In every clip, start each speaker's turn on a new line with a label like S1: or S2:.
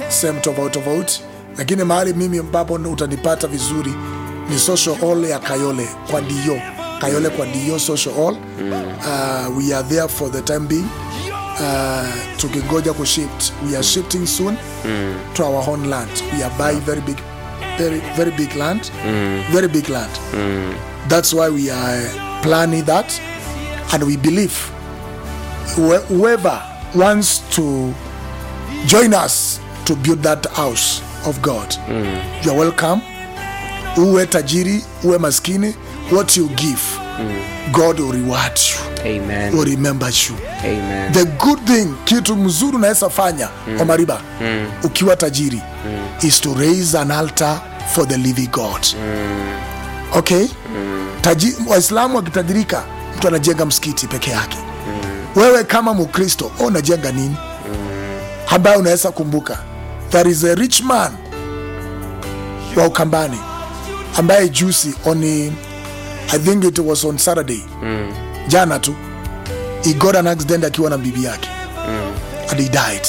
S1: sehemu tofauti tofauti, lakini mahali mimi ambapo utanipata vizuri ni social hall ya Kayole kwa Dio, Kayole kwa Dio social hall. Uh, we are there for the time being. Uh, tukingoja kushift we are shifting soon to our own land we are buying very big very very big land very big land that's why we are planning that and we believe wh- whoever wants to join us to build that house of god you are welcome uwe tajiri uwe maskini what you give god will reward you
S2: Amen.
S1: will remember you
S2: Amen.
S1: the good thing kitu mzuri unaweza fanya mm. omariba mm. ukiwa tajiri mm. is to raise an altar for the living god mm. okay mm. Taji, waislamu wakitajirika mtu anajenga msikiti peke yake mm. wewe kama mukristo oh, unajenga nini mm. ambaye unaweza kumbuka there is a rich man wa ukambani ambaye juzi on i think it was on saturday mm. jana tu he got an accident akiwa na bibi yake and he died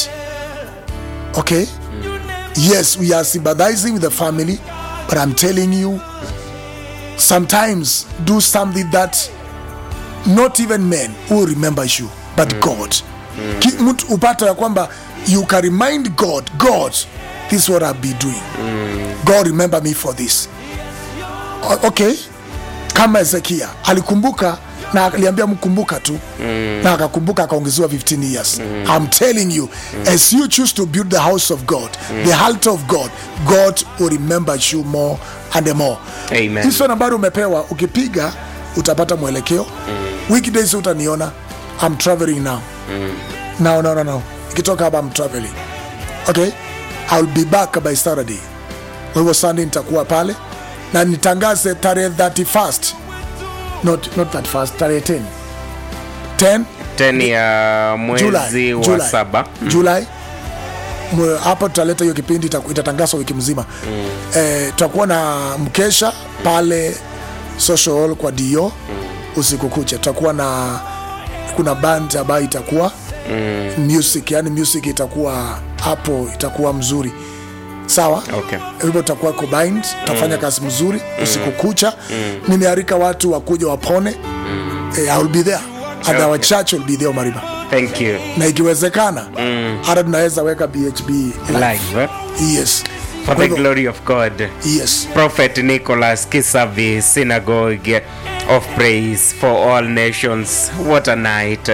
S1: okay yes we are sympathizing with the family but i'm telling you sometimes do something that not even men will remember you but god Ki- mtu upata ya kwamba you can remind god god this is what i'll be doing god remember me for this O- okay kama hezekia alikumbuka na aliambia mkumbuka tu mm. na akakumbuka akaongezewa 15 years mm. i'm telling you mm. as you choose to build the house of god mm. the altar of god god will remember you more and more
S2: Amen.
S1: hizo nambari umepewa ukipiga utapata mwelekeo mm. weekdays utaniona i'm traveling now mm. no, no, no, no. ikitoka hapa i'm traveling okay i'll be back by saturday kwa hivyo sunday nitakuwa pale na nitangaze tarehe 31st not, not 31st tarehe 10 10
S2: 10 ya mwezi
S1: July,
S2: wa
S1: July,
S2: saba
S1: July Mwe- hapo tutaleta hiyo kipindi itaku- itatangazwa wiki mzima mm. eh, tutakuwa na mkesha pale social hall kwa dio mm. usiku kucha tutakuwa na kuna band ambayo itakuwa mm. music yani music itakuwa hapo itakuwa mzuri sawa
S2: Okay.
S1: hivyo tutakuwa combined tutafanya kazi mzuri usiku kucha nimearika watu wakuja wapone eh, I will be there and our
S2: Okay.
S1: church will be there Mariba
S2: thank you
S1: na ikiwezekana hata tunaweza weka bhb live.
S2: live eh?
S1: yes
S2: for
S1: Kwa
S2: the
S1: hivyo-
S2: glory of god
S1: yes
S2: prophet nicholas kisavi synagogue of praise for all nations what a night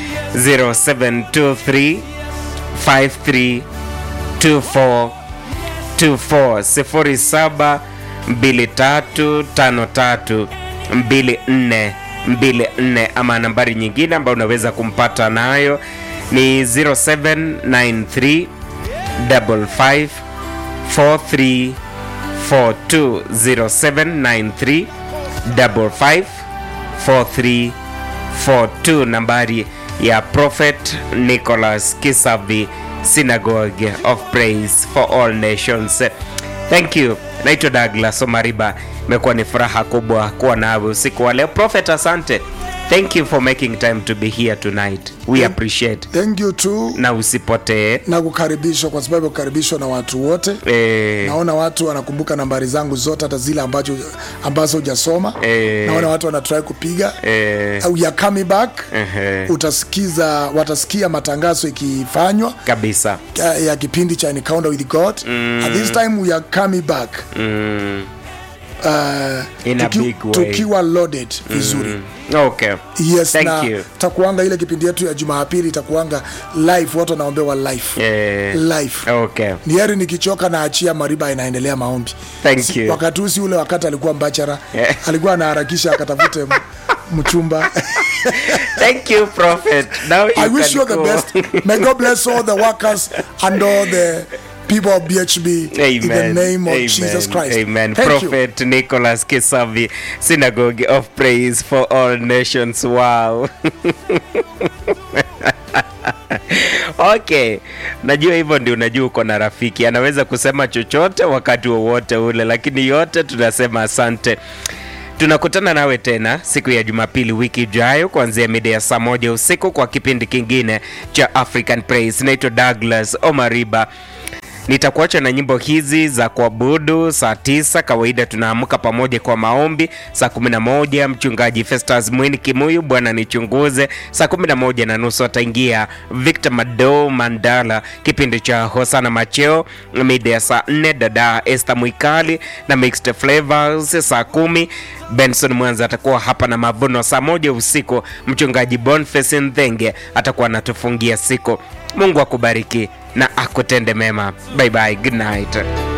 S2: 0723 53 24 24 072353 24 24 ama nambari nyingine ambayo unaweza kumpata nayo ni 0793 55 43 420793 55 4342 nambari ya prophet nicholas kisavi synagogue of praise for all nations thank you naitwa douglas omariba imekuwa ni furaha kubwa kuwa nawe usiku wa leo prophet asante thank you for making time to be here tonight we appreciate
S1: thank you too
S2: na usipotee
S1: na kukaribishwa kwa sababu ya kukaribishwa na watu wote
S2: eh,
S1: naona watu wanakumbuka nambari zangu zote hata zile ambacho, ambazo hujasoma
S2: Eh.
S1: naona watu wanatrai kupiga
S2: eh,
S1: uh, we are coming back
S2: ehe,
S1: utasikiza watasikia matangazo ikifanywa
S2: kabisa
S1: uh, ya kipindi cha encounter with god mm. at this time we are coming back
S2: mm.
S1: uh,
S2: In a big way.
S1: tukiwa loaded vizuri mm.
S2: okay
S1: yes
S2: Thank
S1: na
S2: you.
S1: takuanga ile kipindi yetu ya jumapili itakuanga live watu wanaombewa live
S2: eh,
S1: live
S2: okay
S1: ni heri nikichoka na achia mariba inaendelea maombi
S2: Thank
S1: Si-
S2: you.
S1: wakati huu si ule wakati alikuwa mbachara
S2: Yeah.
S1: alikuwa anaharakisha akatafute m- mchumba
S2: thank you prophet now you
S1: i wish
S2: can
S1: you the
S2: go.
S1: best may god bless all the workers and all the people of bhb
S2: Amen.
S1: in the name of
S2: Amen.
S1: jesus christ
S2: Amen.
S1: thank you
S2: Prophet Nicholas Kisavi, Synagogue of Praise for All Nations. Wow. okay najua hivyo ndio unajua uko na rafiki anaweza kusema chochote wakati wowote ule lakini yote tunasema asante tunakutana nawe tena siku ya jumapili wiki ijayo kuanzia mida ya saa moja usiku kwa kipindi kingine cha african praise naitwa douglas omariba nitakuacha na nyimbo hizi za kuabudu saa tisa. Kawaida tunaamka pamoja kwa maombi saa 11. Mchungaji Festus Mwini Kimuyu, Bwana nichunguze. Saa 11 na nusu ataingia Victor Mado Mandala, kipindi cha Hosana Macheo. Mida ya saa 4 dada Esther Mwikali na Mixed Flavors. Saa kumi Benson Mwanza atakuwa hapa na mavuno. Saa moja usiku mchungaji Boniface Nthenge atakuwa anatufungia siku. Mungu akubariki na akutende mema. Bye bye, good night.